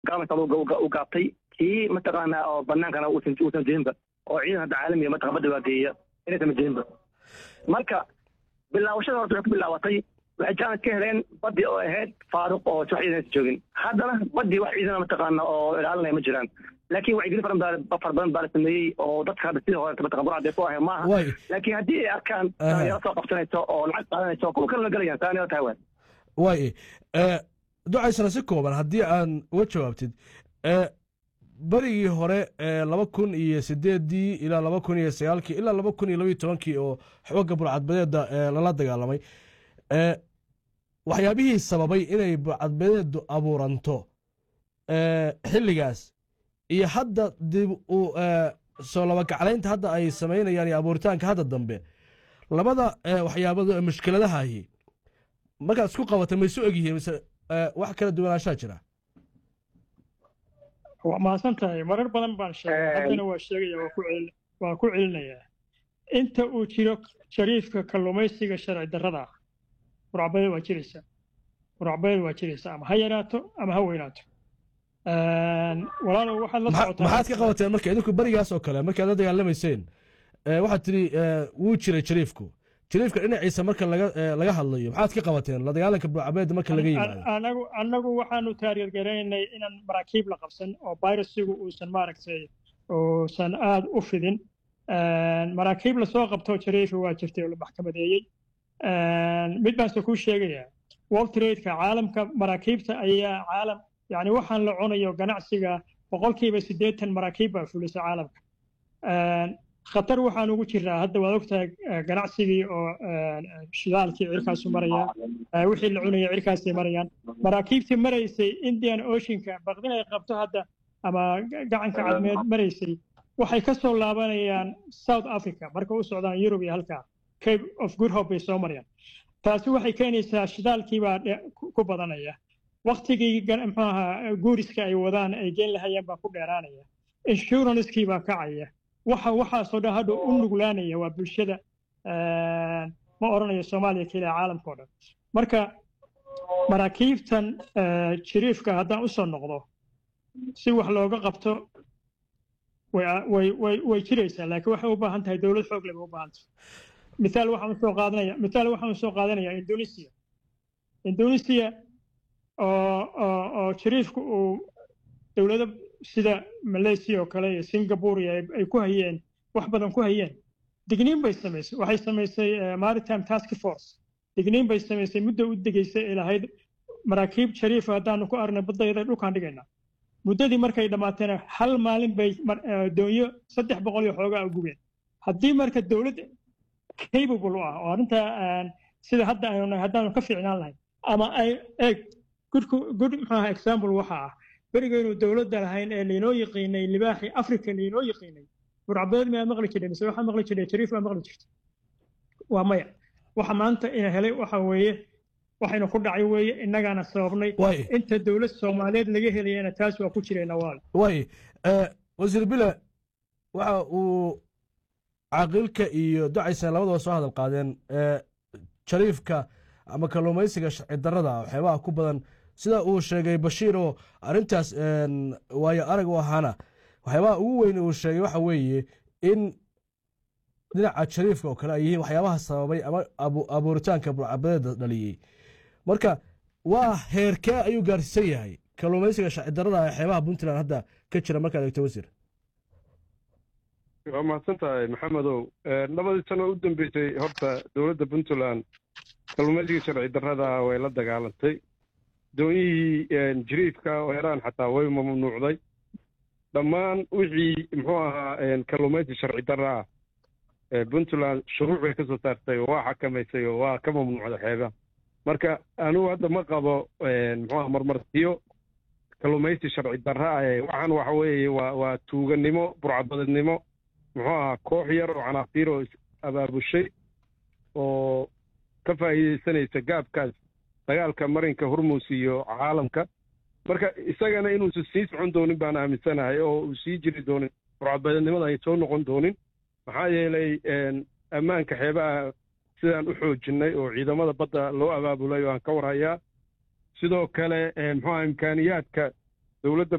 gaalka u gaabtay kii mataqaanaa oo banaankana uusan uusan jirinba oo ciidan hadda caalamiga mataqa badda waa geeya inaysan jirinba marka bilaawashada horta waxay ku bilaabatay waxay jaanis ka heleen badii oo ahayd faaruq oo wax ciidan aysan joogin haddana badii wax ciidana mataqaana oo ilaalinaya ma jiraan laakiin wacyigelin fara badan fara badan baa la sameeyey oo dadka hadda sidii hore mataqan burcadee ku ahay maaha laakiin haddii ay arkaan dhalinyaro soo qabsanayso oo lacag qaadanayso kuwa kale la gelayaan saaniyada tahay waay waay ducaysana si kooban haddii aan uga jawaabtid berigii hore laba kun iyo sideedii ilaa laba kun iyo sagaalkii ilaa laba kun iyo labaiyo tobankii oo xooga burcadbadeeda lala dagaalamay waxyaabihii sababay inay burcadbadeedu abuuranto xilligaas iyo hadda dib u soo labagaclaynta hadda ay samaynayaan iyo abuuritaanka hadda dambe labada waxyaabado ee mushkiladahahi markaad isku qabatay ma isu egyihiin mise wax kala duwanaanshaa jira waa mahadsan tahay marar badan baan sheegay haddana waa sheegaya waa ku celinayaa inta uu jiro shariifka kalluumaysiga sharci darrada ah burcbadeed waa jiraysaa burcbadeed waa jiraysaa ama ha yaraato ama ha weynaato walaalow waxaad la socotaa maxaad ka qabateen marka idinku berigaas oo kale markaad la dagaalamayseen waxaad tidhi wuu jiray jariifku jariifka dhinaciisa marka laga hadlayo maxaad ka qabateen la dagaalanka burcabeeda marka laga yimaado anagu annagu waxaanu taargeergaraynay inaan maraakiib la qabsan oo virusigu uusan maaragtay uusan aada u fidin maraakiib lasoo qabto jariifi waa jirtay oo la maxkamadeeyey mid baanse kuu sheegayaa world tradeka caalamka maraakiibta ayaa caalam yani waxaan la cunayo ganacsiga boqolkiiba siddeetan maraakiib baa fulisa caalamka khatar waxaan ugu jiraa hadda waad ogtahay ganacsigii oo shidaalkii cirkaasu maraya wixii la cunaya cirkaasay marayaan maraakiibtii maraysay indian oceanka baqdin ay qabto hadda ama gacanka cadmeed maraysay waxay ka soo laabanayaan south africa marka u socdaan yurub iyo halkaa cape of good hope bay soo marayaan taasi waxay keenaysaa shidaalkii baa ku badanaya waktigii muxuu ahaa guuriska ay wadaan ay geen lahayeen baa ku dheeraanaya insurancekii baa kacaya waxa waxaasoo dhan hadha u nuglaanaya waa bulshada ma odhanayo soomaaliya keliya caalamka o dhan marka maraakiibtan jiriifka haddaan usoo noqdo si wax looga qabto way jiraysaa laakiin waxay u baahan tahay dowlad xoog leh bay u baahan tahay mithaal waxaan usoo qaadanaya mithaal waxaan usoo qaadanaya indonesia indonesia oo oo oo jiriifku uu dowlado sida malaysia oo kale iyo singapore iyo ay ku hayeen wax badan ku hayeen digniin bay samaysay waxay samaysay maritime task force digniin bay samaysay muddo u degaysay ay lahayd maraakiib shariifa haddaanu ku aragnay baddayada dhulkaan dhigaynaa muddadii markay dhammaateena hal maalin bay doonyo saddex boqol iyo xoogaa gubeen haddii marka dowlad capable u ah oo arrinta sida hadda aynu nahay haddaanu ka fiicnaan lahayn ama ay eeg gudku good maxaa example waxa ah berigaynu dowladda lahayn ee laynoo yaqiinay libaaxii africa laynoo yaqiinay burcabeed miyaa maqli jirnay mise waxaa maqli jirnay jariif baa maqli jirtay waa maya waxa maanta ina helay waxa weeye waxaynu ku dhacay weeye innagaana sababnay inta dowlad soomaaliyeed laga helayana taas waa ku jirayna waale way wasiir bile waxa uu caaqilka iyo ducaysan labadaba soo hadal qaadeen jariifka ama kalluumaysiga sharci darrada waxyaabaha ku badan sida uu sheegay bashiir oo arrintaas waayo arag u ahaana waxyaabaha ugu weyn uu sheegay waxa weeye in dhinaca jariifka oo kale ay yihiin waxyaabaha sababay ama abuuritaanka burcabadeeda dhaliyey marka waa heerkee ayuu gaarsiisan yahay kalluumaysiga sharci darrada ee xeebaha puntland hadda ka jira markaad eegto wasiir waa mahadsan tahay maxamedow labadii sano u dambeysay horta dowladda puntland kalluumaysiga sharci darrada way la dagaalantay doonyihii jiriifka oo heraan xataa way mamnuucday dhammaan wixii muxuu ahaa kalluumaysi sharci darra ah puntland shuruuc bay ka soo saartay oo waa xakamaysay oo waa ka mamnuucday xeebaha marka anigu hadda ma qabo muxuu aha marmarsiyo kalluumaysi sharci darra ah waxaan waxa weeye waa waa tuuganimo burcadbadeednimo muxuu ahaa koox yar oo canaafiir oo is abaabushay oo ka faa'iidaysanaysa gaabkaas dagaalka marinka hormuus iyo caalamka marka isagana inuusan sii socon doonin baan aaminsanahay oo uu sii jiri doonin burcadbadeednimada ay soo noqon doonin maxaa yeelay ammaanka xeebaha sidaan u xoojinnay oo ciidamada badda loo abaabulay oo aan ka warhayaa sidoo kale muxuu aha imkaaniyaadka dowladda